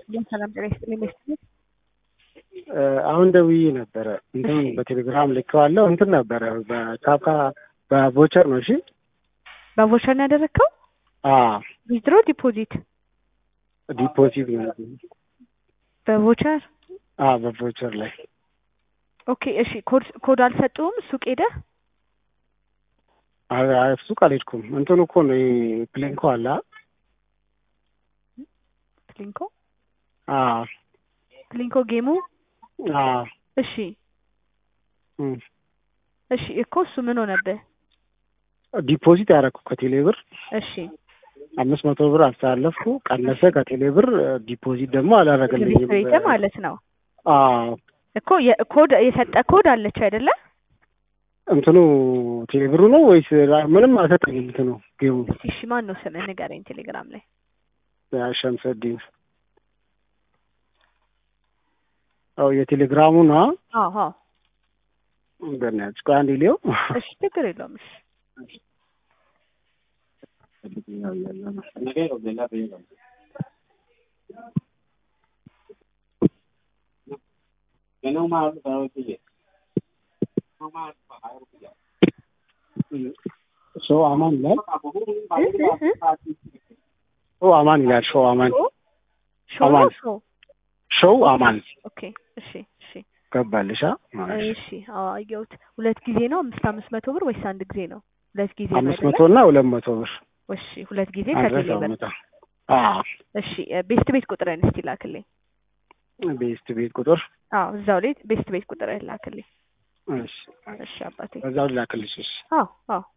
ሰላም ጤና ይስጥልኝ ቤተሰብ አሁን ደውዬ ነበረ እንትን እሺ። በቴሌግራም ልኬዋለሁ። እንትን ነበረ በካካ በቮቸር ነው። እሺ በቮቸር ነው ያደረግከው? አዎ ዊዝድሮ ዲፖዚት ዲፖዚት ነው። በቮቸር አዎ በቮቸር ላይ ኦኬ። እሺ ኮድ ኮድ አልሰጡም? ሱቅ ሄደህ አይ- አይ፣ ሱቅ አልሄድኩም። እንትኑ እኮ ነው ይሄ ፕሌንኮ አለ። ፕሊንኮ አዎ ፕሊንኮ ጌሙ አዎ እሺ እም። እሺ እኮ እሱ ምን ሆነብህ? ዲፖዚት ያደረኩ ከቴሌ ብር እሺ አምስት መቶ ብር አስተላለፍኩ፣ ቀነሰ ከቴሌ ብር። ዲፖዚት ደግሞ አላደረገልኝም። ሪስትሬት ማለት ነው አዎ እኮ የኮድ የሰጠ ኮድ አለች አይደለ? እንትኑ ቴሌ ብሩ ነው ወይስ ምንም አልሰጠኝም። እንትኑ ጌሙ እስቲ እሺ ማን ነው ስምህ ንገረኝ ቴሌግራም ላይ ሸምሰዲን አው የቴሌግራሙ ነው። አዎ አዎ በእናትሽ ቆይ አንዴ ሊየው እሺ ችግር የለውም እሺ ሾው አማን ይላል። እ እ እ ሾው አማን ይላል። ሾው አማን ሾው ነው አማን። ሾው ሾው አማን ኦኬ እሺ እሺ ገባልሻ? እሺ አዎ አየሁት ሁለት ጊዜ ነው አምስት አምስት መቶ ብር ወይስ አንድ ጊዜ ነው ሁለት ጊዜ ነው አምስት አይደለ? መቶ እና ሁለት መቶ ብር እሺ ሁለት ጊዜ አድረስ ከቴሌ ብር አመጣ። አዎ እሺ ቤስት ቤት ቁጥርን እስቲ ላክልኝ ቤስት ቤት ቁጥር አዎ እዛው ላይ ቤስት ቤት ቁጥርን ላክልኝ እሺ እሺ አባቴ በዛው ላክልሽ። እሺ አዎ አዎ